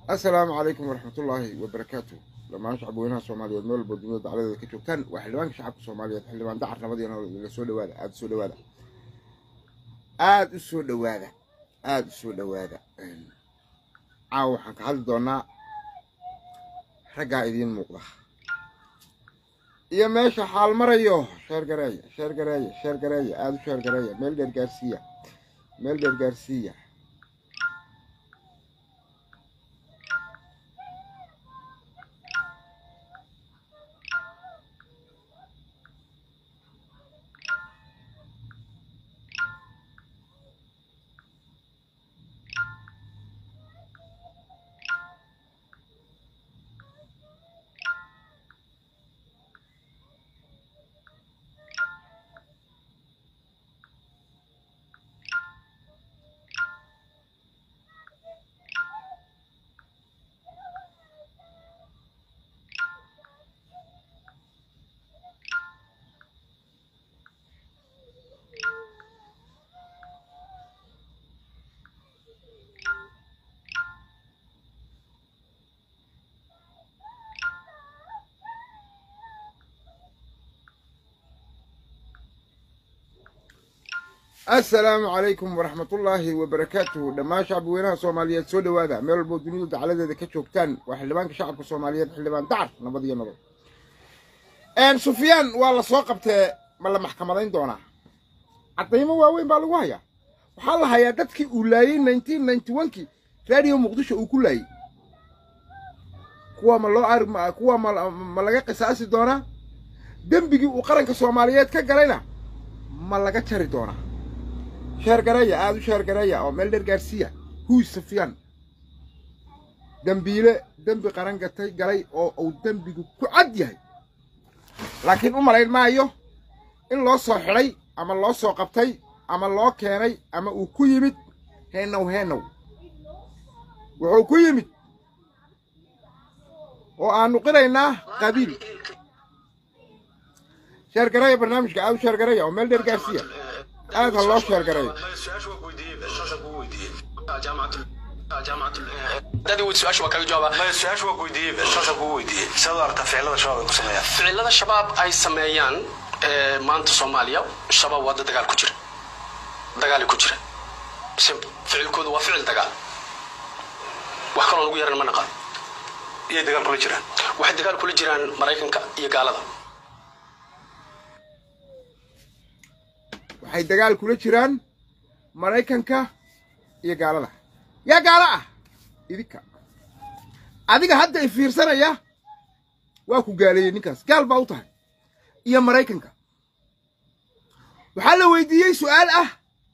assalaamu calaykum waraxmatullaahi wabarakaatu dhammaan shacabweynaha soomaaliyeed meel walba dunida dacladeeda ka joogtaan waa xildhibaanka shacabka soomaaliyeed xildhibaan dacar nabadiina la soo dhawaada aada u soo dhawaada aada u soo dhawaada aada u soo dhawaada caawa waxaan ka hadli doonaa raggaa idiin muuqda iyo meesha xaal marayo sheer gareeya sheer gareeya sheer gareeya aada u sheer gareeya meel dheer gaarsiiya meel dheer gaarsiiya assalaamu calaykum waraxmatullaahi wabarakaatuhu dhammaan shacabweynaha soomaaliyeed soo dhawaada meel walbo dunidu dacladeeda ka joogtaan waa xildhibaanka shacabka soomaaliyeed xildhibaan dacar nabad iyo nabad sufyaan waa la soo qabtee ma la maxkamadayn doonaa caddaymo waaweyn baa lagu hayaa waxaa la hayaa dadkii uu laayey nineteen ninety onkii raadiyo muqdisho uu ku laayey kuwa ma loo ar kuwa ma laga qisaasi doonaa dembigii uu qaranka soomaaliyeed ka galayna ma laga jari doonaa sheergareeya aada u sheergareeya oo meel dheer gaarsiiya huy sufyaan dembiile dembi qaran gatay galay oo uu dembigu ku cad yahay laakiin u malayn maayo in loo soo xidhay ama loo soo qabtay ama loo keenay ama uu ku yimid heenow heenow wuxuu ku yimid oo aanu qiraynaa qabiil sheergareeya barnaamijka aada u sheergareeya oo meel dheer gaarsiiya aad ha loo sheergareeyo ficilada shabaab ay sameeyaan maanta soomaaliya shabaab waa dad dagaal ku jira dagaali ku jira simple ficilkoodu waa ficil dagaal wax kaloo lagu yaran ma naqaan iyay dagaal kula jiraan waxay dagaal kula jiraan maraykanka iyo gaalada waxay dagaal kula jiraan maraykanka iyo gaalada yaa gaalo ah idinka adiga hadda i fiirsanaya waa ku gaaleeyey ninkaas gaal baa u tahay iyo maraykanka waxaa la weydiiyey su'aal ah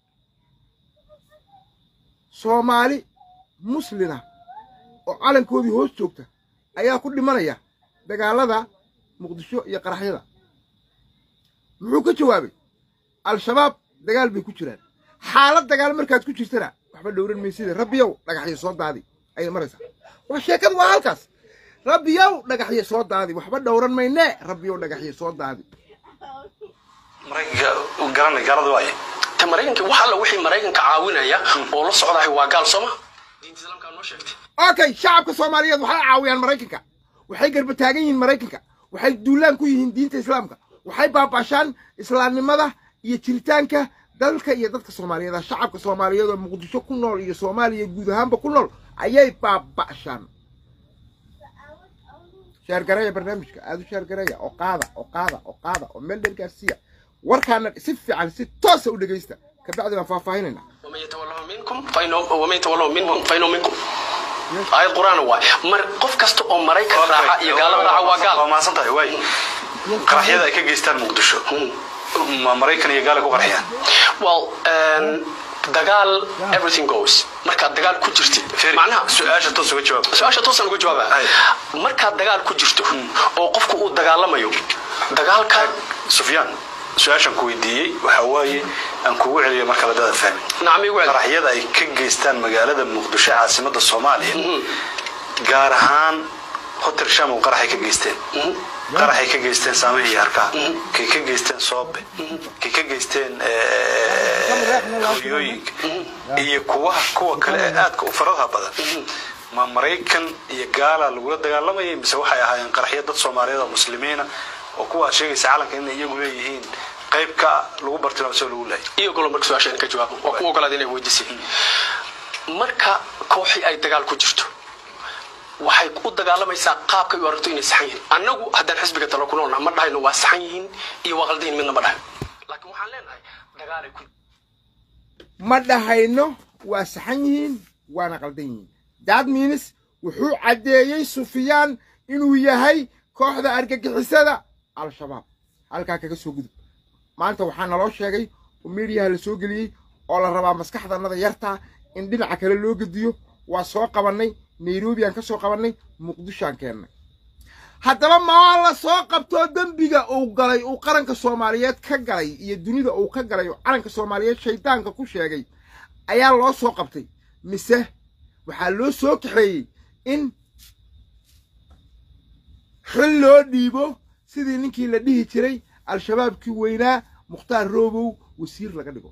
soomaali muslina oo calankoodii hoos joogta ayaa ku dhimanaya dagaalada muqdisho iyo qaraxyada muxuu ka jawaabay al-shabaab dagaal bay ku jiraan xaalad dagaal markaad ku jirtana waxba dhowran maysida rabbiyow dhagaxyo soo daadi ayay maraysaa waa sheekadu waa halkaas rabbiyow dhagaxyo soo daadi waxba dhowran maynee rabbiyow dhagaxyo soo daadi maraykanka garana gaalada waaye ta maraykanka wax alla wixii maraykanka caawinaya oo la socdahay waa gaal sooma diinta islaamkaa noo sheegtay okay shacabka soomaaliyeed waxay caawiyaan maraykanka waxay garba taagan yihiin maraykanka waxay duulaan ku yihiin diinta islaamka waxay baabaashaan islaamnimada iyo jiritaanka dalka iyo dadka soomaaliyeed shacabka soomaaliyeed oo muqdisho ku nool iyo soomaaliya guud ahaanba ku nool ayay baaba'shaan sheergareeya barnaamijka aada u sheergareeya oo qaada oo qaada oo qaada oo meel dheer gaarsiiya warkaana si fiican si toosa u dhegaysta kabacdi baan faahfaahinayna waman yatawalahu minkum waman yatawalahu minhum fainuu minkum aayad qur-aan waay mar qof kasta oo maraykan raaca iyo gaalada raaca waa gaal waa mahadsan tahay waay qaraxyada ay ka geystaan muqdisho ma maraykan iyo gaala ku qarxiyaan well dagaal everything goes markaad dagaal ku jirtid macnaha su-aasha toos uga jawaab su-aasha toosan uga jawaaba markaad dagaal ku jirto oo qofku uu dagaalamayo dagaalka sufyaan su-aashaan ku weydiiyey waxaa waaye aan kugu celiyo marka ladada fahmin nacmi igu celi qaraxyada ay ka geystaan magaalada muqdisho caasimada soomaaliya gaar ahaan hotel sham oo qaraxay ka geysteen qaraxay ka geysteen saamaha iyo harkaa kay ka geysteen soobe kay ka geysteen hoyooyinka iyo kuwa kuwa kale ee aadka u faradaha badan ma maraykan iyo gaala lagula dagaalamayay mise waxay ahaayeen qaraxyo dad soomaaliyeed oo muslimiina oo kuwaa sheegaysa calanka inay iyagu leeyihiin qayb ka lagu bartilmaamsoo lagu leeyay iyo golo marka su-aashaan ka jawaabo waa ku ogolaada inay weydiisay marka kooxii ay dagaal ku jirto waxay u dagaalamaysaa qaabkay u aragto inay saxan yihiin annagu haddaan xisbiga talo ku noolnaha ma dhahayno waa saxan yihiin iyo waa qaldan yihin midna ma dhahayo laakiin waxaan leenahay dagaalay ku ma dhahayno waa saxan yihiin waana qaldan yihiin dad minis wuxuu caddeeyey sufyaan inuu yahay kooxda argagixisada al-shabaab halkaa kaga soo gudub maanta waxaa naloo sheegay oo miidiyaha la soo geliyey oo la rabaa maskaxdanada yartaa in dhinaca kale loo gediyo waa soo qabannay nairobi aan ka soo qabannay muqdishoaan keennay haddaba maa la soo qabtoo dembiga uu galay uu qaranka soomaaliyeed ka galay iyo dunida uu ka galay oo calanka soomaaliyeed shaydaanka ku sheegay ayaa loo soo qabtay mise waxaa loo soo kaxeeyey in xil loo dhiibo sidii ninkii la dhihi jiray al-shabaabkii weynaa mukhtaar roobow wasiir laga dhigo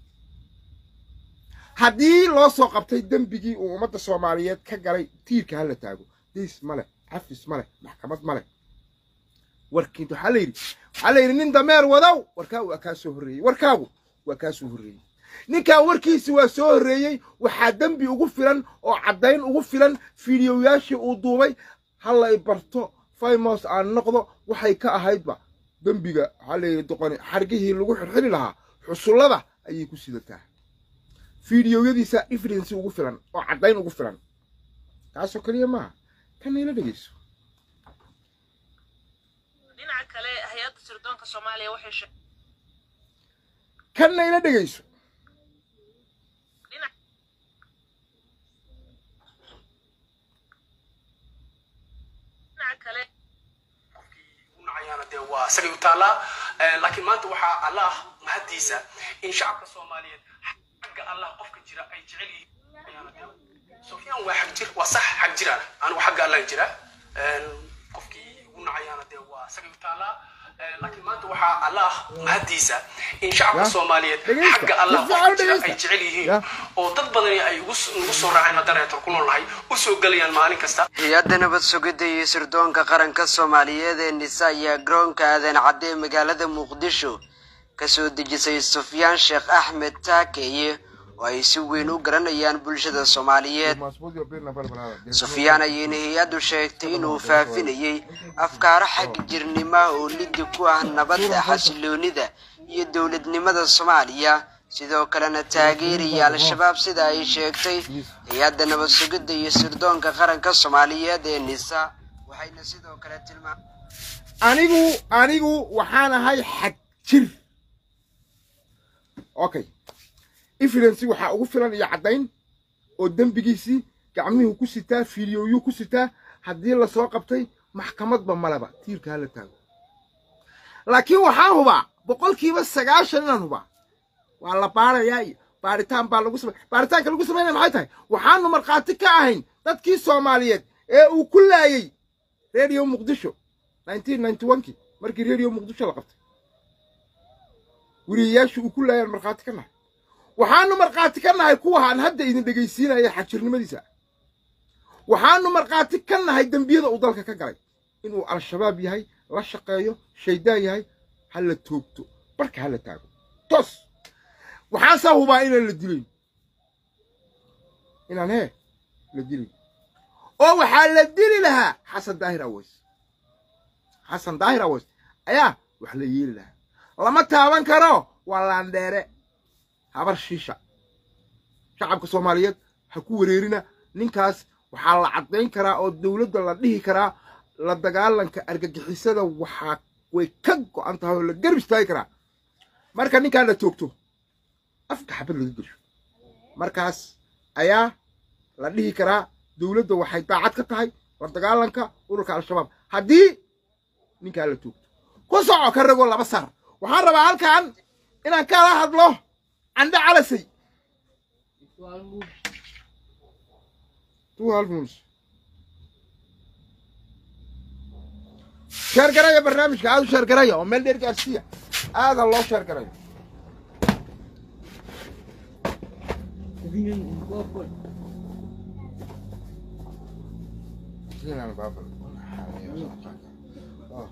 haddii loo soo qabtay dembigii uu ummadda soomaaliyeed ka galay tiirka hala taago diis ma leh xafis ma leh maxkamad ma leh warkiint waxaa la yidhi waxaa la yidhi nin dameer wadow warkaa waa kaa soo horreeyey warkaagu waa kaa soo horreeyey ninkaa warkiisi waa soo horreeyey waxaa dembi ugu filan oo caddayn ugu filan fiidiyoyaashii uu duubay halla i barto faymos aan noqdo waxay ka ahaydba dembiga waxaa la yidhi doqoni xargihii lagu xirxiri lahaa xusullada ayay ku sidataa fiidiyoyadiisa evidensi ugu filan oo caddayn ugu filan taasoo keliya maaha kana ila dhegeyso dhinaca kale hay-adda sirdoonka soomaaliya waxay sheeg kana ila dhegeyso dhinaca dhinaca kale nacayaana dee waa isagay u taallaa laakiin maanta waxaa allah mahadiisa in shacabka soomaaliyeed xagga allah qofka jira ay jecel yihiin sufyaan waa xag jir waa sax xag jiraan anigu xagga allah jira qofkii ugu nacayaana dee waa isagay u taallaa laakiin maanta waxaa allah mahadiisa in shacabka Ya. soomaaliyeed Dhegeysta. xagga allah Si fiican qofka jira dhegeysta. ay jecel yihiin Ya. oo dad badani ay ugu s- ugu soo raaceen haddana eetar ku noolnahay u soo gelayaan maalin kasta hay-adda nabad sugidda iyo sirdoonka qaranka soomaaliyeed ee nisa ayaa garoonka aadan cadde ee magaalada muqdisho ka soo dejisay sufyaan sheekh axmed taakeeye oo ay si weyn u garanayaan bulshada soomaaliyeed sufyaan ayayna hay-addu sheegtay inuu faafinayey afkaaro xag jirnima oo liddi ku ah nabadda xasiloonida iyo dowladnimada soomaaliya sidoo kalena taageeraya al-shabaab sida ay sheegtay hay-adda nabad sugidda iyo sirdoonka qaranka soomaaliyeed ee nisa waxayna sidoo kale tilmaam anigu anigu waxaan ahay xag jir okay evidency waxaa ugu filan iyo caddayn oo dembigiisii gacmihuu ku sitaa fiidiyoyuu ku sitaa haddii lasoo qabtay maxkamadba maleba tiirka hala taago laakiin waxaan hubaa boqolkiiba sagaashan inaan hubaa waa la baarayaa iyo baaritaan baa lagu samay baaritaanka lagu samaynaya maxay tahay waxaanu markhaati ka ahayn dadkii soomaaliyeed ee uu ku laayey radio muqdisho 1991kii markii radio muqdisho la qabtay weriyayaashii uu ku laayaan markhaati ka nahay waxaanu markhaati ka nahay kuwahaan hadda idin dhegaysiinaya xagjirnimadiisa waxaanu markhaati ka nahay dembiyada uu dalka ka galay inuu al-shabaab yahay la shaqeeyo shaydaan yahay ha la toogto barka ha la taago toos waxaasaa hubaa inaan la dilayn inaan hee la dilayn oo waxaa la dili lahaa xasan daahir aweys xasan daahir aweys ayaa wax la yeeli lahaa lama taaban karo waa laandheere habar shiisha shacabka soomaaliyeed ha ku wareerina ninkaas waxaa la caddayn karaa oo dowladda la dhihi karaa la dagaalanka argagixisada waxaa way ka go'an tahay oo la garb istaagi karaa marka ninkaa la toogto afka xabad laga gesho markaas ayaa la dhihi karaa dowladda waxay daacad ka tahay la dagaalanka ururka al-shabaab haddii ninkaa la toogto ku soco ka ragoo laba sar waxaan rabaa halkan inaan kala hadlo candhe calasay sheergaraya barnaamijka aad u sheergaraya oo meel dheer gaarsiiya aada loo sheergarayo Sinan baabal. Oh.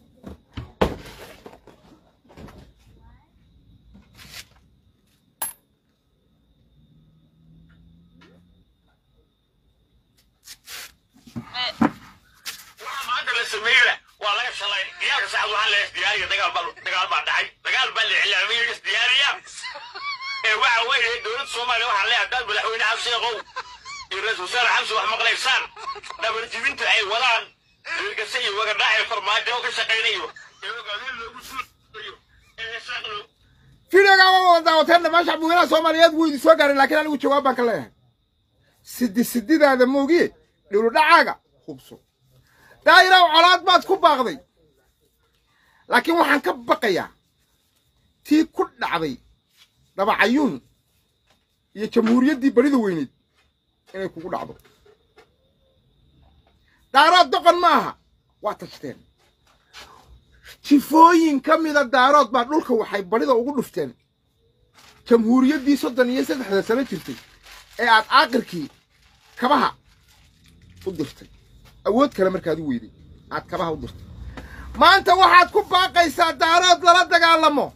maanta la sameeyey waa laga shalay ciyaalka saacad waxaa la isdiyaariya dagaal baa dagaal baa dhacay dagaal baa la iclaamiyey isdiyaariya ee waxa weeye dowladda soomaaliya waxaa leeyahay dad madaxweyne xasan sheekhow iyo ra-iisul wasaare xamsi wax maqlaysaan dhabarjibinta ay wadaan dirgase iyo wagadhac ee farmaajo oo ka shaqaynayo ee ogaadeen loogu suulayo ee saaq loo fideoga waa wada daawateen dhammaan shacbweynaha soomaaliyeed wuu idin soo gaaray laakiin anigu jawaab baan ka leeyahay sidi sididaada moogiye dhuludhacaaga hubso daa'iraw colaad baad ku baaqday laakiin waxaan ka baqayaa tii ku dhacday dabacayuun iyo jamhuuriyaddii barida weyneed inay kugu dhacdo daarood doqon ma aha waa tashteen jifooyin ka mida daarood baa dhulka waxay barida ugu dhufteen jamhuuriyaddii soddon iyo saddexda sano jirtay ee aad aaqirkii kabaha u dirtay awood kale markaad u weyday aad kabaha u dirtay maanta waxaad ku baaqaysaa daarood lala dagaalamo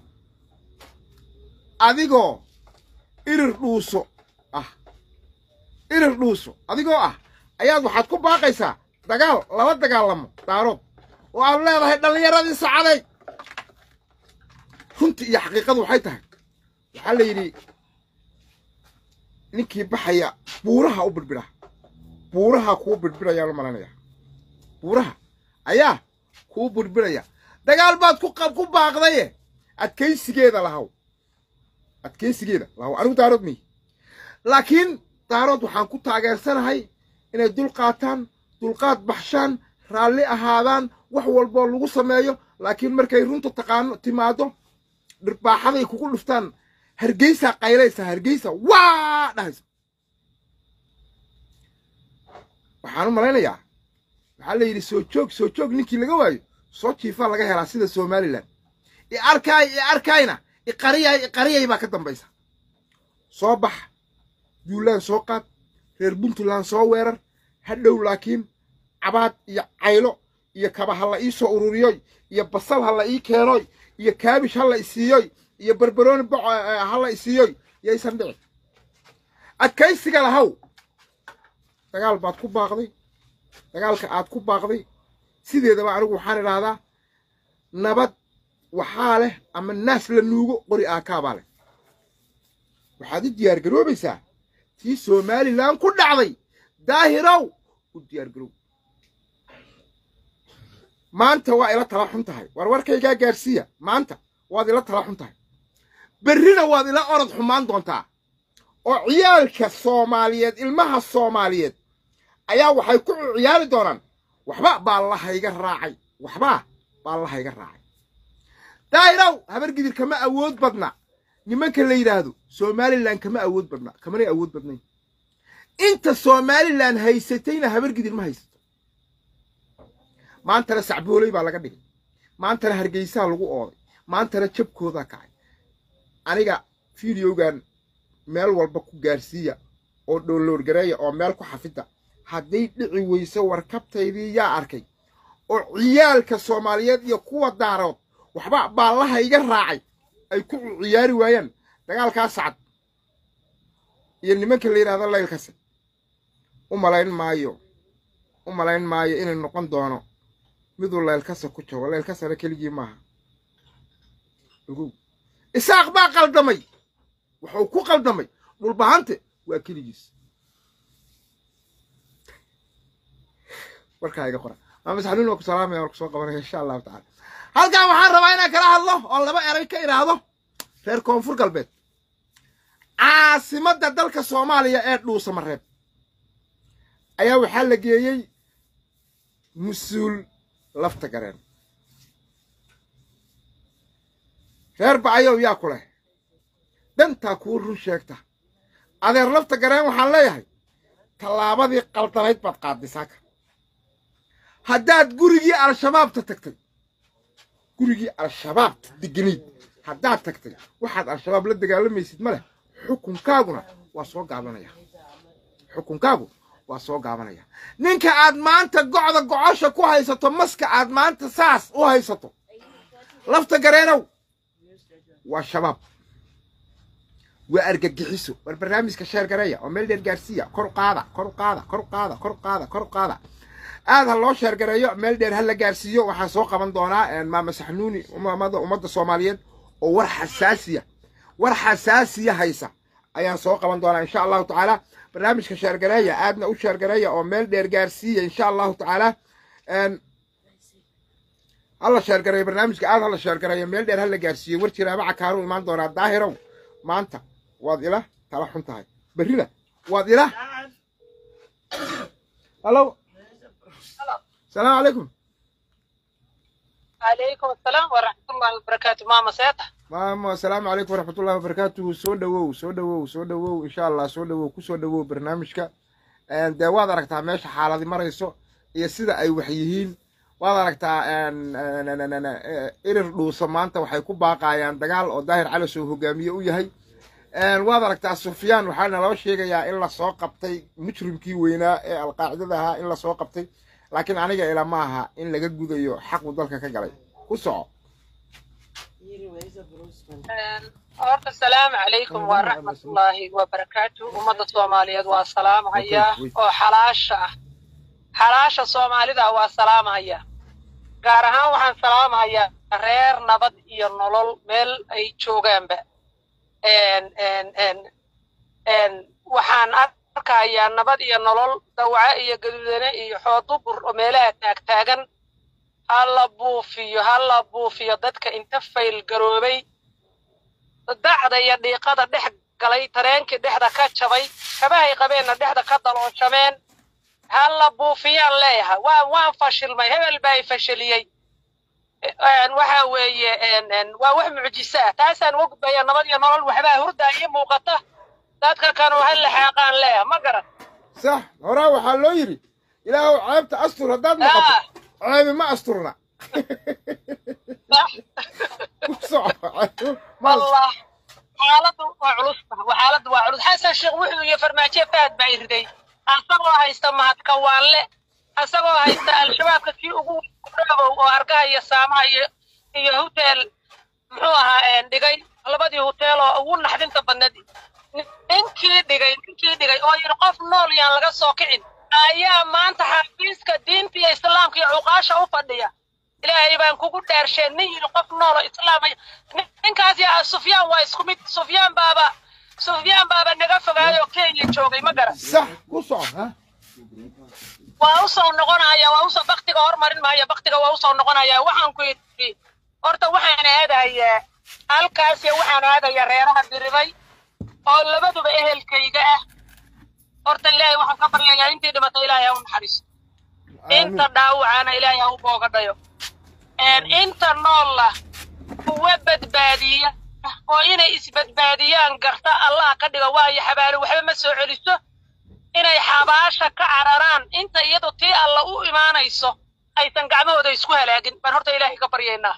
adigoo irir dhuuso ah irir dhuuso adigoo ah ayaad waxaad ku baaqaysaa dagaal lala dagaalamo daarood oo aad leedahay dhallinyaradii sacaday runtii iyo xaqiiqadu waxay tahay waxaa la yidhi ninkii baxaya buuraha u birbidha buuraha kuu birbidhayaan u malanaya buuraha ayaa kuu birbidhaya dagaal baad ku qab ku baaqdaye adkaysigeeda lahaw adkaysigeeda lahaw anigu daarood miy laakiin daarood waxaan ku taageersanahay inay dul qaataan dulqaad baxshaan raalli ahaadaan wax walboo lagu sameeyo laakiin markay runta taqaano timaado dhirbaaxaday kugu dhuftaan hargeysaa qaylaysa hargeysa waa dhahaysa waxaan u malaynayaa waxaa la yidhi soo joog soo joog ninkii laga waayo soo jiifaa laga helaa sida somalilan i arkaay i arkayna iqariyay iqariyay baa ka dambaysa soo bax juulaan soo qaad reer puntland soo weerar hadhow laakiin cabaad iyo caylo iyo kaba ha la ii soo ururiyoy iyo basal ha la ii keenoy iyo kaabish ha la isiiyoy iyo barbarooni boco ha la isiiyoy yaysan dhicin adkaysiga lahaw dagaal baad ku baaqday dagaalka aad ku baaqday sideedaba anigu waxaan idhaahdaa nabad waxaa leh ama naas la nuugo qori aakaabaa leh waxaad u diyaar garoobaysaa tii somalilan ku dhacday daahirow u diyaar garoob maanta waa ila tala xun tahay war warkaygaa gaarsiiya maanta waad ila tala xun tahay berrina waad ila orod xumaan doontaa oo ciyaalka soomaaliyeed ilmaha soomaaliyeed ayaa waxay ku ciyaari doonaan waxba baa lahayga raacay waxba baa lahayga raacay daahirow habargidir kama awood badna nimanka la yidhaahdo somalilan kama awood badna kamanay awood badnayn inta somalilan haysatayna habargidir ma haysato maantana sacbooley baa laga dhigay maantana hargeysaa lagu ooday maantana jabkoodaa kacay aniga fideogan meel walba ku gaarsiiya oo dhooloorgareeya oo meel ku xafida hadday dhici weyso warkabtaydii yaa arkay oo ciyaalka soomaaliyeed iyo kuwa daarood waxba baallaha iga raacay ay ku ciyaari waayaan dagaalkaa sacad iyo nimanka la yidhahdo laylkase u malayn maayo u malayn maayo inay noqon doono miduu laylkasa ku joogo laylkasana keligii maaha ogow isaaq baa qaldamay wuxuu ku qaldamay dhulbahante waa keligiis warkaa iga qora maamis xanuun waa ku salaamaya war ku soo qabanaya insha allahu tacala halkan waxaan rabaa inaan kala hadlo oo laba eray ka idhaahdo reer koonfur galbeed caasimadda dalka soomaaliya ee dhuusamareeb ayaa waxaa la geeyey mas-uul lafta gareen reer bacayow yaa ku leh dantaa kuu run sheegta adeer lafta gareen waxaan leeyahay tallaabadii qaldanayd baad qaadisaaka haddaad gurigii al-shabaabta tagtay gurigii al-shabaabta deganayd haddaad tagtay waxaad al-shabaab la dagaalamaysid ma leh xukunkaaguna waa soo gaabanaya xukunkaagu waa soo gaabanaya ninka aad maanta gocda gocosha ku haysato maska aad maanta saas u haysato lafta gareenow waa shabaab waa argagixiso war barnaamijka sheer gareeya oo meel dheer gaarsiiya kor u qaada kor u qaada kor u qaada kor u qaada kor u qaada aad ha loo sheer gareeyo meel dheer ha la gaarsiiyo waxaa soo qaban doonaa maama saxnuuni umamada ummadda soomaaliyeed oo war xasaasiya war xasaasiya haysa ayaan soo qaban doonaa insha allahu tacaala barnaamijka sheergareeya aadna u sheergareeya oo meel dheer gaarsiiya insha allahu tacaala hala sheergareeyo barnaamijka aad hala sheergareeyo meel dheer hala gaarsiiyo war jiraabaca kaaru imaan doonaa daahirow maanta waad ila tala xun tahay berrida waad ila hallo salaamu calaykum عليكم السلام ورحمة الله وبركاته ماما سيطة maamo asalaamu calaykum waraxmatullahi wabarakaatuhu soo dhowow soo dhowow soo dhowow insha allah soo dhowow kusoo dhowow barnaamijka dee waad aragtaa meesha xaaladi marayso iyo sida ay wax yihiin waad aragtaa irir dhuusa maanta waxay ku baaqayaan dagaal oo daahir calis oo hogaamiye u yahay waad aragtaa sufyaan waxaana loo sheegayaa in lasoo qabtay mujrimkii weynaa ee alqaacidada ahaa in lasoo qabtay laakiin aniga ila ma aha in laga gudayo xaqu dalka ka galay ku soco horta asalaamu calaykum waraxmatullaahi wabarakaatu ummadda soomaaliyeed waa salaamhayaa oo xalaasha ah xalaasha soomaalida waa salaamhayaa gaar ahaan waxaan salaamhayaa reer nabad iyo nolol meel ay joogaanba waxaan arkayaa nabad iyo nolol dawaco iyo gaduudane iyo xoodubur oo meelaha taagtaagan ha la buufiyo ha la buufiyo dadka inta fayl garoobay dacda iyo dhiiqada dhex galay tareenkii dhexda ka jabay kabahay qabeenna dhexda ka dalooshameen ha la buufiyaan leeyahay waan waan fashilmay hebel baa i fashiliyey waxa weeye waa wax mucjiso ah taasaan uga gudbaya nabad iyo nolol waxbaa hurdaa ii muuqata dadka kanu ha laxaaqaan leeyahay ma garan sax horaa waxaa loo yidhi ilaahow ceebta astur haddaad noqoto ceebi ma asturna ku soco والله xaaladdu waa culus waa xaaladdu waa culus xasan sheekh wuxuu iyo farmaajo fahad baa iriday asagoo haysta mahadkawaanle asagoo haysta al-shabaabka kii ugu dhabow oo argaha iyo saamaha iyo iyo hotel muxuu ahaa dhigay labadii hotel oo ugu naxdinta badneed ninkii dhigay ninkii dhigay oo yidhi qof nool yaan laga soo kicin ayaa maanta xafiiska diinta iyo islaamka iyo cuqaasha u fadhiya ilaahay baan kugu dhaarsheen nin yidhi qof noolo islaamaya ninkaas yaa sufyaan waa isku mid sufyaan baaba sufyaan baaba naga fogaayoo kenya joogay ma garan sax ku soco ha waa usoo noqonaya waa usoo baktiga hormarin maayo baktiga waa usoo noqonaya waxaan ku yidhi horta waxaan aadayaa halkaas waxaan aadayaa reeraha diribay oo labaduba ehelkayga ah horta ilaahay waxaan ka baryayaa intii dhimatay ilaahay ha u naxariiso inta dhaawacana ilaahay ha u boogadhayo inta noolla kuwa badbaadiya oo inay isbadbaadiyaan garta allah ka dhigo waayo xabaalo waxba ma soo celiso inay xabaasha ka cararaan inta iyadu tii alla u imaanayso aysan gacmahooda isku halaagin baan horta ilaahay ka baryaynaa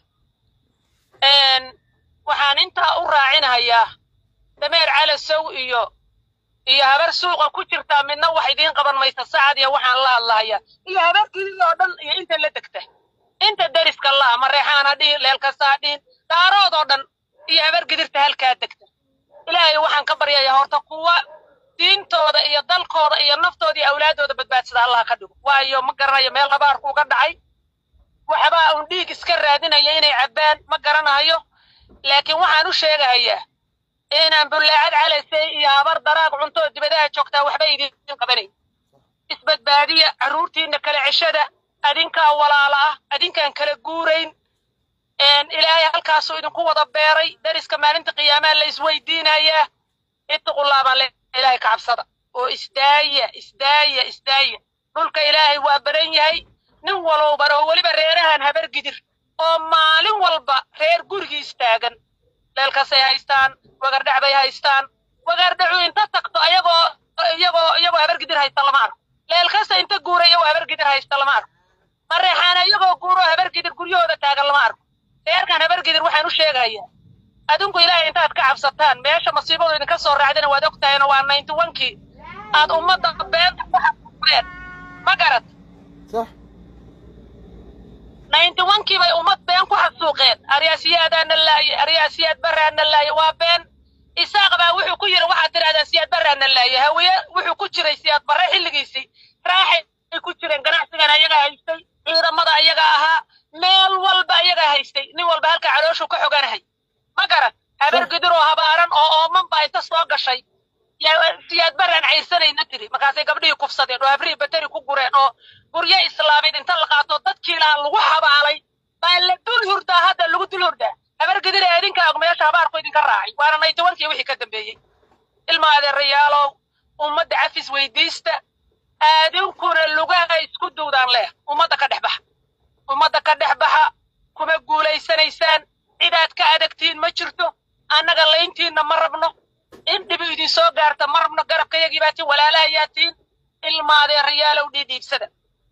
waxaan intaa u raacinahayaa dameer calasow iyo iyo habar suuqa ku jirtaa midna wax idiin qaban maysa sacad iyo waxaan la hadlahayaa iyo habar kelida oo dhan iyo inta la degta inta deriska laha mareexaan ha dhihin leelkasta ha dhihin daarood oo dhan iyo habar gidirta halkaa degta ilaahay waxaan ka baryayaa horta kuwa diintooda iyo dalkooda iyo naftooda iyo awlaadooda badbaadsada allah ka dhigo waayo ma garanayo meel habaarku uga dhacay waxbaa uun dhiig iska raadinaya inay cabbaan ma garanayo laakiin waxaan u sheegahayaa inaan bullaacad calaysay iyo habar daraaq cuntoo dibadaha joogtaa waxba idiin qabanayn isbadbaadiya carruurtiinna kala ceshada adinkaa walaala ah adinkaan kala guurayn ilaahay halkaasuu idinku wada beeray dariska maalinta qiyaamaa la isweydiinayaa ittaqullaabaan le ilaahay ka cabsada oo isdaaya isdaaya isdaaya dhulka ilaahay waa baran yahay nin walowban oo weliba reerahan habar gidir oo maalin walba reer gurigiis taagan leelkasay haystaan wagardhac bay haystaan wagardhacu inta tagto ayagoo iyagoo iyagoo habar gidir haysta lama arko leelkasta inta guura iyagoo habar gidir haysta lama arko mareexaana iyagoo guuroo habar gidir guryahooda taagan lama arko reerkan habar gidir waxaan u sheegayaa adinku ilaahay intaad ka cabsataan meesha masiibadu idinka soo raacdana waad ogtahayna waa ninety onkii aad ummadda beenta aryaasiyaadaana laaye aryaasiyaad baraana laaye waa been isaaq baa wuxuu ku yiri waxaad tidhahdaa siyaad baraana laaye hawiye wuxuu ku jiray siyaad barre xilligiisii raaxay ay ku jireen ganacsigana ayaga haystay ciidamada ayaga ahaa meel walba ayaga haystay nin walba halka calooshuu ka xoganahay ma garan habar gidir oo habaaran oo ooman baa inta soo gashay yaa- siyaad baraan cayrsanayna tiri markaasay gabdhihii kufsadeen oo habrihii bateri ku gureen oo guryo islaameed inta la qaato dadkii lahaa lagu habaalay baa la dul hurdaa hadda lagu dul hurdaa habar gidir ee idinka og meesha habaarku idinka raacay waana naytobankii wixii ka dambeeyey ilma adeerayaalow ummadda cafis weydiista aadinkuna lugaha isku duudaan leh ummadda ka dhex baxa ummadda ka dhex baxa kuma guulaysanaysaan cidaad ka adagtiin ma jirto annaga layntiinna ma rabno in dhibi idin soo gaarta ma rabno garabkayagii baa tiin walaalahayaa tiin ilmaadeerayaalow dhiidhiibsada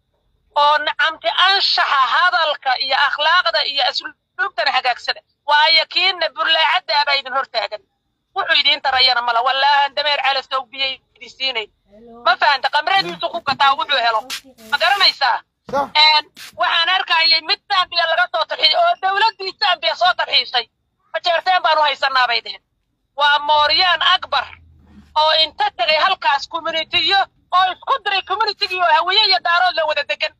oo nacamti anshaxa hadalka iyo akhlaaqda iyo asluubtana hagaagsada waayo kiinna burlaacadda baa idin hortaagan wuxuu idiin tarayana mala wallaahan dameer calasow biyay idin siinayn ma fahanta qamradiisu ku gataa wuxuu helo ma garanaysaa صح een waxaan arkayay mid Zambia laga soo tarxiyay oo dawladdii Zambia soo tarxiisay majeerteen baan u haysanaa bay dheheen waa Mooryaan Akbar oo inta tagay halkaas communitiyo oo isku diray communitygii oo hawiye iyo daarood la wada degan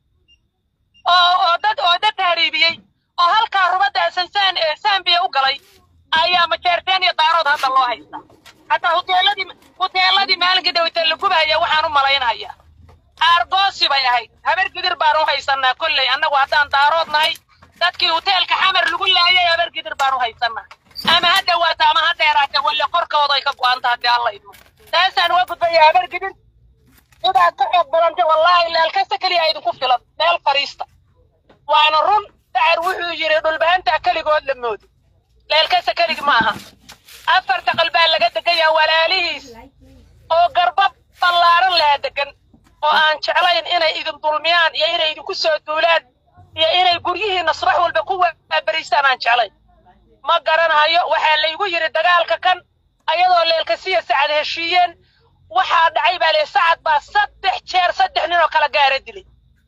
oo oo dad oo dad tahriibiyey oo halkaa rubadda asansaan ee Zambia u galay ayaa majeerteen iyo daarood hadda loo haystaa hataa huteeladii huteeladii maalinkii dhawita la gubahaya waxaan u malaynayaa aargoosi bay ahayd habar gidir baan u haysanaa kolley annagu haddaan daarood nahay dadkii huteelka xamar lagu laayay habar gidir baan u haysanaa ama ha dhawaato ama ha dheeraate walle korkooda ay ka go'anta haddii alla idmo taasaan uga gudbaya habar gidir sidaad ka xoog badantay wallaahi leelkasta keliya idinku filan meel fariista waana run dacar wuxuu yidhi dhulbahantaa keligood la moodi leelkasta keligi ma aha afarta qalbaa laga degayaa walaalihiis oo garba ballaaran lahaa degan oo aan jeclayn inay idin dulmiyaan iyo inay idinku soo duulaan iyo inay guryihiinna subax walba ku waaberiystaan aan jeclayn ma garanayo waxaa laygu yidhi dagaalka kan ayadoo leelkasiya sacad heshiiyeen waxaa dhacay baa lee sacad baa saddex jeer saddex nin oo kala gaara dilay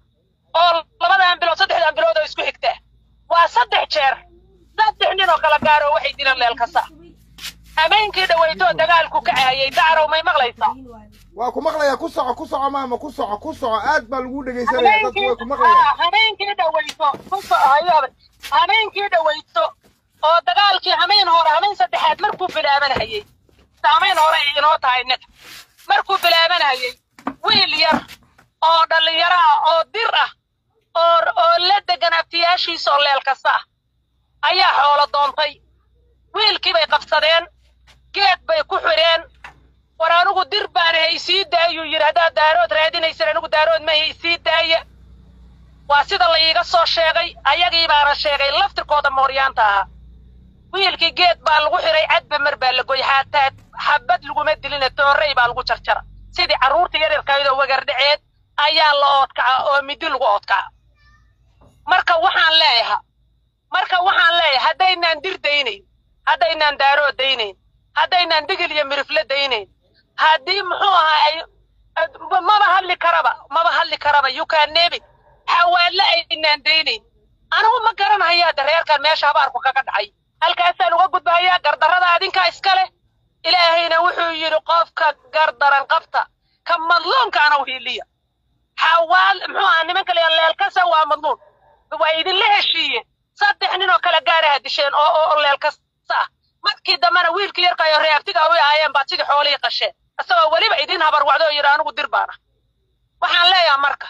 oo labadan bilood saddexdan bilood oo isku xigtaa waa saddex jeer saddex nin oo kala gaara oo waxay dileen leelkasa habeenkii dhaweytoo dagaalku ka caayay dacrow may maqlaysaa waa ku maqlayaa ku soco ku soco maama ku soco ku soco aad baa lagu dhegaysanaya dadku way ku maqlayaan habeenkii dhaweyto habeenkii dhaweyto oo dagaalkii hameen hore hameen saddexaad markuu bilaabanayay hameen hore ay inoo tahay innaga markuu bilaabanayay wiil yar oo dhallinyaro ah oo dir ah oo oo la degan abtiyaashiisa oo leel kasta ah ayaa xoolo doontay wiilkii bay qabsadeen geed bay ku xidheen war anigu dir baan ahay isii daayuu yidhi haddaad daarood raadinaysan anigu daarood mahay isii daaya waa sida la iiga soo sheegay ayagii baana sheegay laftirkooda mooryaanta ahaa wiilkii geed baa lagu xidhay cadba mar baa la goy xataa xabad laguma dilina toorrey baa lagu jarjara sidii carruurta yaryarkayd oo wagardhaceed ayaa la oodkaca oo midi lagu oodkaca marka waxaan leeyaha marka waxaan leeyahay haddaynaan dir daynayn haddaynaan daarood daynayn haddaynaan digil iyo mirifle daynayn haddii muxuu ahaa ay maba hadli karaba maba hadli karaba yukanebi xawaalle aynaan daynayn anigu ma garanayaa dareerkan meesha habaarku kaga dhacay halkaasaan uga gudbahayaa gardarrada adinkaa iska leh ilaahayna wuxuu yidhi qofka gardaran qabta ka madluunkaana u hiiliya xawaal muxuu ahaa nimanka la leelkasa waa madluun waa idinla heshiiyeen saddex nin oo kala gaaraha disheen oo oo leelkasa ah markii dambena wiilkii yarkayo reabtiga u ahaayeen baad sidii xoolihii qasheen isagoo weliba idin habar wacdo oo yidhi anigu dir baana waxaan leeyaha marka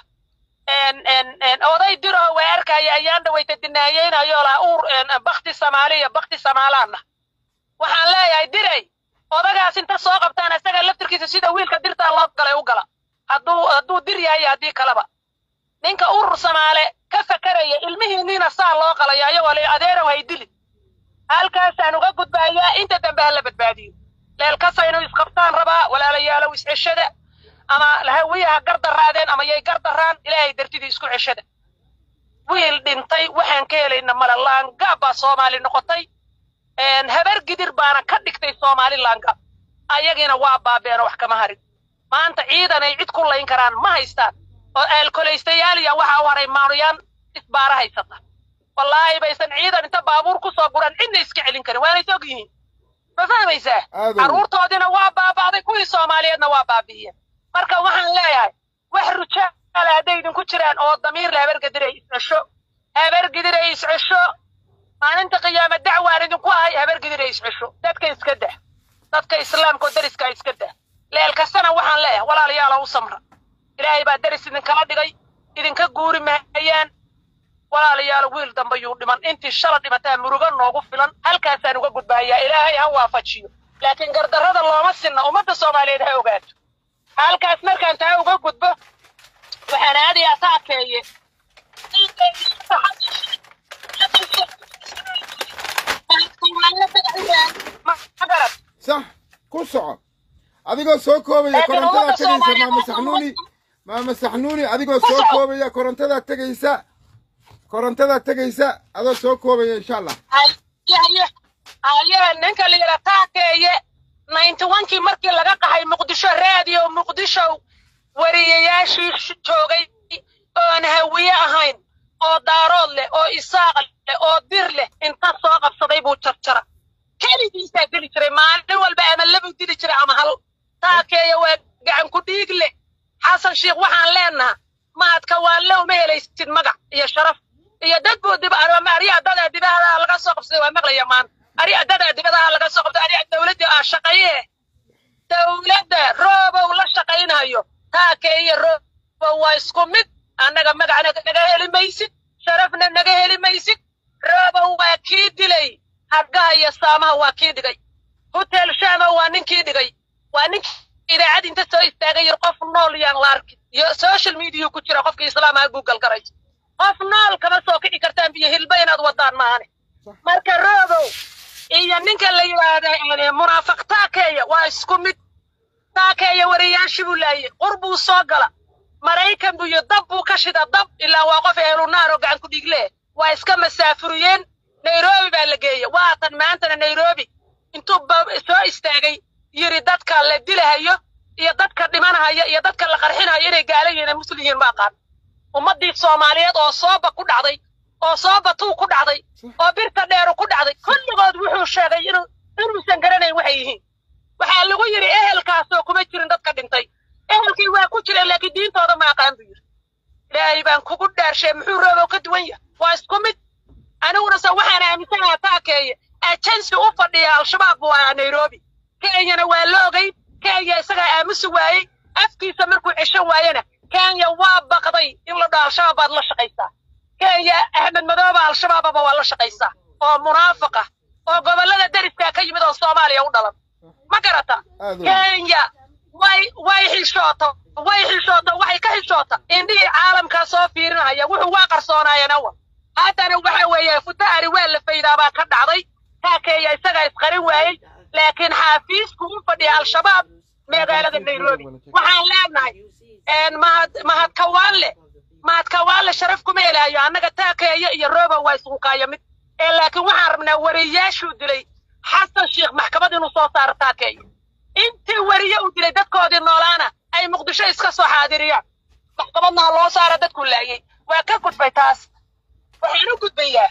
oday diroo waa arkaya ayaan dhawayta dinaayeynayo laa uur bakti samaaliya bakti samaalaanna waxaan leeyahay diray odagaas inta soo qabtaan isaga laftirkiisa sida wiilka dirtaa loo galay u gala hadduu hadduu dir yahay haddii kaleba ninka urur samaale ka fakaraya ilmihiinniina saa loo qalaya ayagoo le adeerow hay dili halkaasaan uga gudbaayaa inta dambe ha la badbaadiyo leelkasa inuu isqabtaan rabaa walaalayaalow isceshada ama hawiyaha gardaraadeen ama yay gardaraan ilaahay dartidii isku ceshada wiil dhintay waxaan ka helayna male laangaab baa soomaali noqotay habar gidir baana ka dhigtay soomaali laangaab ayagiina waa baabeenoo wax kama harin maanta ciidan ay cid ku layn karaan ma haystaan oo aalkolaystayaaliya waxaa u haray maanuyaan isbaara haysata wallaahi baysan ciidan inta baabuur ku soo guran cidna iska celin karin waanay og yihiin ma fahmaysaa Aad u. carruurtoodiina waa baaba'day kuwii soomaaliyeedna waa baabi'iyeen marka waxaan leeyahay wax rujaala hadday idinku jiraan oo damiirle habargedir ay iscesho habargedir ay iscesho maalinta qiyaama dacwaan idinku ahay habargedir ay iscesho dadka iska dah dadka islaamka oo deriska iska dah leel kastana waxaan leeyahay walaalayaala u samra ilaahay baa deris idinkala dhigay idinka guuri mahayaan walaalayaal wiil dambe yuu dhiman intii shala dhimataa murugo noogu filan halkaasaan uga gudbaayaa ilaahay ha waafajiyo laakiin gardarrada looma sinna ummadda soomaaliyeed ha ogaato halkaas markaan taa uga gudbo waxaan aadayaa taakeeye ma garad sax ku soco adigoo soo koobaya Laakiin korontadaa ummadda tegaysa Soomaaliyeed maama waa saxnuuni ummadda- maama saxnuuni adigoo Ku soo soco. koobaya korontadaa tegaysa korontadaa tegaysa adoo soo koobaya insha allah haye haye ninka la yidhaa taakeeye ninety onkii markii laga qaxay muqdisho raadiyo muqdisho wariyayaashii sh- joogay oon hawiye ahayn oo daarood leh oo isaaq leh oo dir leh inta soo qabsaday buu jarjara keligiisaa geli jiray maalin walba ama labuu dili jiray ama hal taakeeye waa gacan ku dhiig leh xasan sheikh waxaan leenaha maadka waanle uma helaysid magac iyo sharaf iyo dad buu dib ama arya dada dibadaha laga soo qabsaday waa maqlaya maan arya dada dibadaha laga soo qabsaday arya dawladda aa shaqaye dawladda roobow la shaqaynayo taakeeye roobow waa isku mid annaga magacna naga heli maysid sharafna naga heli maysid roobow waa kii dilay hargaha iyo saamaha waa kii dhigay hotel shama waa ninkii dhigay waa ninkii idaacad inta soo istaagay yir qof nool yaan la arkin iyo social media ku jira qofka islaamaha google garay qof nool kama soo kici kartaan biyo hilba inaad wadaan maahane marka roobow iyo ninka la yidhaahda munaafiq taakeeya waa isku mid taakeeya wariyaashii buu laayay qur buu soo gala maraykan buu iyo dab buu ka shida dab ilaa waa qof ehlu naar oo gacan ku dhiigle waa iska masaafuriyeen nairobi baa la geeyey waatan maantana nairobi intuu ba- soo istaagay yiri dadka la dilahayo iyo dadka dhimanahaya iyo dadka la qarxinayo inay gaala yihiin ee muslim yihiin ma aqaan ummaddii soomaaliyeed oo sooba ku dhacday oo sooba tuu ku dhacday oo birta dheeru ku dhacday kulligood wuxuu sheegay inuu inuusan garanayn waxay yihiin waxaa lagu yidhi ehelkaasoo kuma jirin dadka dhintay ehelkii waa ku jireen laakiin diintooda ma aqaan buu yidhi ilaahay baan kugu dhaarshay muxuu roobow ka duwan yahay waa isku mid aniguna se waxaan aaminsanaha taakeeye ajensi u fadhiya al-shabaab buu ahaa nairobi kenyana waa la ogay kenya isagaa aamusi waayey afkiisa markuu ceshan waayena kenya waa baqday in la dhaho al-shabaab baad la shaqaysaa kenya axmed madooba al-shabaababa waa la shaqaysaa oo munaafiq ah oo gobollada deriskaa ka yimid oo soomaaliya u dhalan ma garata Aad u- kenya way way xishoota way xishoota waxay ka xishoota indhihii caalamkaa soo fiirinaya wuxuu waa qarsoonaayeen awal haddana waxa weeye futaari waa la faydaabaa ka dhacday taakeeya isagaa isqarin waayey laakiin xaafiisku u fadhiya al-shabaab magaalada nairobi waxaan leenahay een mahad mahad kawaanle mahad kawaanle sharaf kuma helaayo annaga taakeeya iyo roba waa isugu kaaya mid ee laakiin waxaan rabnaa wariyaashuu dilay xasan sheikh maxkamad inuu soo saaro taakeeya intii wariye uu dilay dadkoodii noolaana ay muqdisho iska soo xaadiriyaan maxkamadna ha loo saara dadku laayay waa ka gudbay taas waxaan u gudbayaa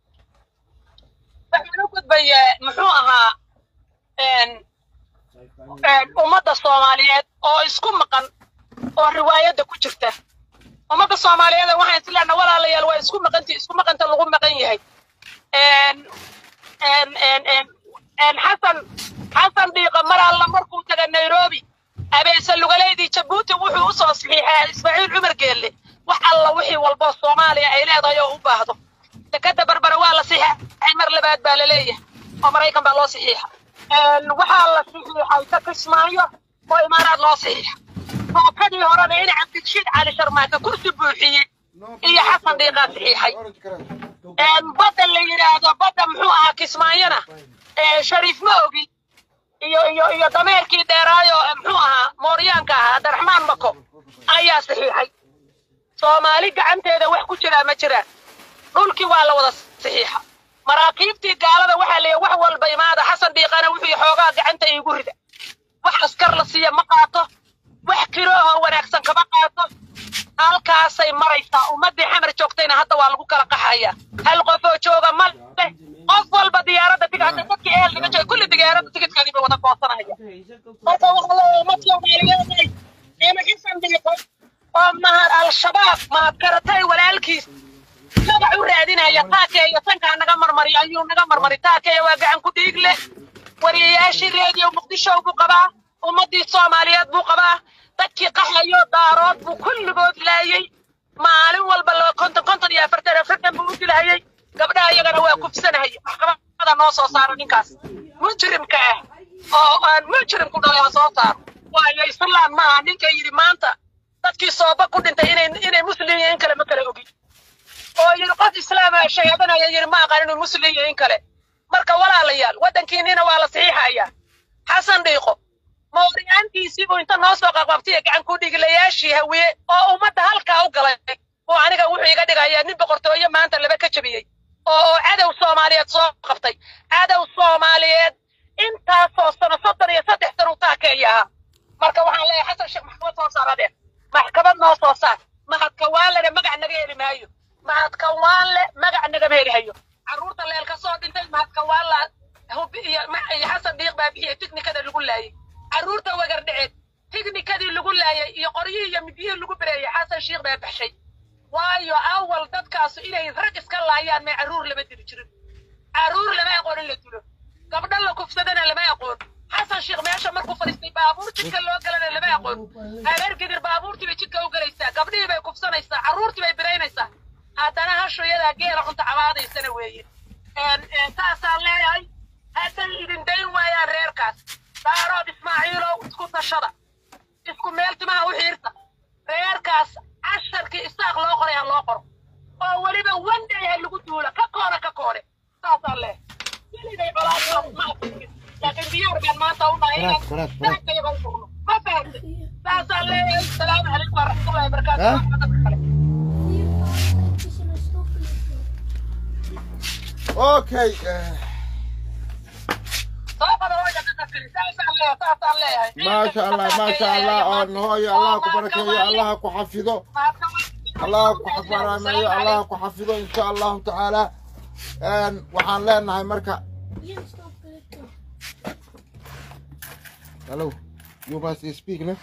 waxaan u gudbayaa muxuu ahaa een een ummadda soomaaliyeed oo isku maqan oo riwaayadda ku jirta ummadda soomaaliyeed waxaan isleenna walaalayaal waa isku maqanti isku maqanta lagu maqan yahay een een een een een xasan xasan dhiiqa mar alla markuu taga nairobi abeese lugaleydii jabuuti wuxuu u soo saxiixay ismaaciil cumar geelle wax alla wixii walbo soomaaliya ay leedahay oo u baahdo dekada barbara waa la saxiixay mar labaad baa la leeyahay oo maraykan baa loo saxiixa een waxaa la saxiixay ka kismaayo oo imaaraad loo saxiixa tookadii horena in cabdirashiid cali sharmaaka kursi buuxiyey iyo xasan dhiiqaa saxiixay een badda la yidhaahdo badda muxuu ahaa kismaayona ee shariif ma ogi iyo iyo iyo dameerkii dheeraayo ee muxuu ahaa mooryaanka ahaa abdiraxmaan mako ayaa saxiixay soomaali gacanteeda wax ku jiraa ma jiraan dhulkii waa la wada saxiixa maraakiibtii gaalada waxaa leeyahay wax walba imaada xasan dhiiqana wuxuu xoogaa gacanta iigu rida wax askar la siiya ma qaato wax kiro oo wanaagsan kama qaato halka halkaasay maraysaa ummaddii xamar joogtayna hadda waa lagu kala qaxaya hal qof oo jooga ma leh qof walba diyaaradda tig hadda dadkii ehel laga jooga kulli diyaaradda tigidkoodii bay wada goosanaya marka waxaa leeyahay ummad soomaaliyeed ima xasan dhiiqo oo mahad al-shabaab mahad karatay walaalkiis magac u raadinaya taakeeyo sankaa naga marmari ayuu naga marmari taakeeyo waa gacan ku dhiig leh wariyayaashii reediyo muqdisho buu qabaa ummaddii soomaaliyeed buu qabaa dadkii qaxayo daarood buu kulligood laayey maalin walba laba konton konton iyo afartan afartan buu u dilahayey gabdhaha iyagana waa kufsanahaya maxkamada noo soo saaro ninkaas mujrimka ah oo aan mujrimku dhalay ha soo saaro waayo islaan maaha ninka yidhi maanta dadkii sooba ku dhintay inay inay muslim iyo in kale ma kala ogin oo yidhi qof islaama shahaadanaya yidhi ma aqaan inuu muslim iyo in kale marka walaalayaal waddankiinina waa la saxiixayaa xasan dhiiqo mooryaantiisii buu inta noo soo qaqabtay gacan ku dhigilayaashii hawiye oo ummadda halkaa u galay oo aniga wuxuu iga dhigayaa nin boqortooyo maanta laba ka jebiyey oo oo cadow soomaaliyeed soo qabtay cadow soomaaliyeed intaasoo sano soddon iyo saddex san uu taakeeya ahaa marka waxaan leeyahay xasan sheekh maxkamad soo saar adeer maxkamad noo soo saar mahadka waanlena magac naga heli maayo mahadka waanle magac nagama heli hayo carruurta leel ka soo dhintay mahadka waanla hubi iyo ma- iyo xasan dhiiq baa bixiyey tiknikada lagu laayay carruurta wagar dheceed tiknikadii lagu laayay iyo qoryihii iyo midiyihii lagu bereeyey xasan shiikh baa baxshay waayo awal dadkaasu inay rag iska laayaan may carruur lama dili jirin carruur lama aqoon in la dilo gabdho la kufsadana lama aqoon xasan sheekh meesha markuu fadhiistay baabuur jidka loo galana lama aqoon habeer gidir baabuurtii bay jidka u galaysaa gabdhihii bay kufsanaysaa carruurtii bay biraynaysaa haddana hashoyadaa geela cunta cabaadaysana weeye een- een saasaan leeyahay hadday idin dayn waayaan reerkaas daarood ismaaciilow isku tashada isku meel timaha u xiirta reerkaas casharkii isaaq loo qoray ha loo qoro oo weliba wanday ha lagu duula ka koona ka koone saasaan leeyahay weligay colaadoo ma aqonin laakiin diyaar baan maanta u nahay inaan Faraad, faraad, faraad. daagtayaga u furno ma fahamtay saasaan leeyahay salaamu calaykum waraxmatullahi wabarakaatu Ha? Waa dadka kale okay eh, soo qada hooya dadka kale saasaan leeyahay saasaan leeyahay maasha allah maasha allah oon hooyo allah ku barakeeyo allah ku xafido allah ku xabaraameeyo allah ku xafido insha allahu tacaala Een, waxaan leenahay marka hello you must speak ne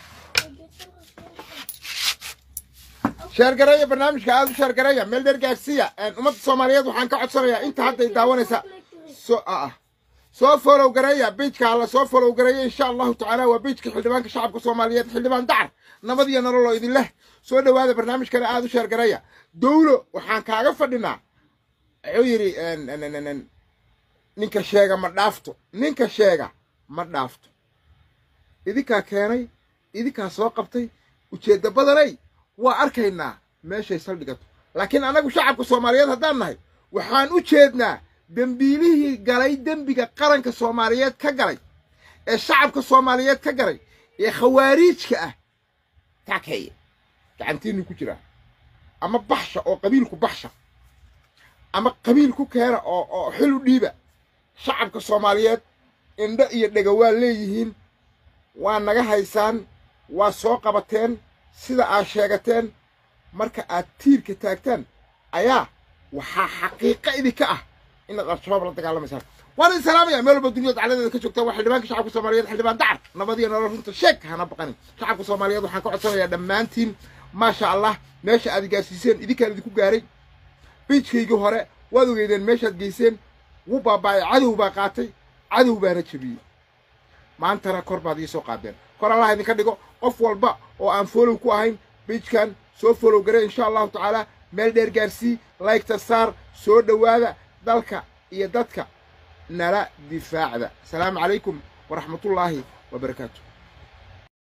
sheergareeya barnaamijka aada u sheergareeya meel dheer gaarsiiya Een, ummadda soomaaliyeed waxaan ka codsanayaa inta hadday daawanaysa so ah soo folow gareeya bejka alla soo folow gareeya insha allahu tacaala waa bejka xildhibaanka shacabka soomaaliyeed xildhibaan dacar nabad iyo nolol oo idin leh soo dhowaada barnaamijkana aada u sheergareeya dowlo waxaan kaaga fadhinaa wuxuu yidhi en- en- en- en- ninka sheega ma dhaafto ninka sheega ma dhaafto idinkaa keenay idinkaa soo qabtay ujeedda badanay waa arkaynaa meeshay saldhigato laakiin annagu shacabka soomaaliyeed haddaan nahay waxaan u jeednaa dembiilihii galay dembiga qaranka soomaaliyeed ka galay ee shacabka soomaaliyeed ka galay ee khawaariijka ah taakeeye gacantiinnu ku jiraa ama baxsha oo qabiilku baxsha ama qabiil ku keena oo oo xil u dhiiba shacabka soomaaliyeed indho iyo dhega waa leeyihiin waa naga haysaan waa soo qabateen sida aad sheegateen marka aad tiirka taagtaan ayaa waxaa xaqiiqo idinka ah inaad al-shabaab la dagaalamaysaan waan idin salaamaya meel walba duniyada dacladeeda ka joogta waa xildhibaanka shacabka soomaaliyeed xildhibaan dacar nabad iyo nolol runta sheeg hana baqanin shacabka soomaaliyeed waxaan ka codsanayaa dhammaantiin maasha allah meesha aad gaarsiiseen idinkaan idinku gaaray biijkaygii hore waad ogeydeen meeshaad geyseen wuu baaba'ay cadow baa qaatay cadow baana jebiyey maantana kor baad ii soo qaadeen kor allah idinka dhigo qof walba oo aan folow ku ahayn biijkan soo folow gare insha allahu tacaala meel dheer gaarsii laygta saar soo dhowaada dalka iyo dadka nala difaacda asalaamu calaykum waraxmatullaahi wabarakaatu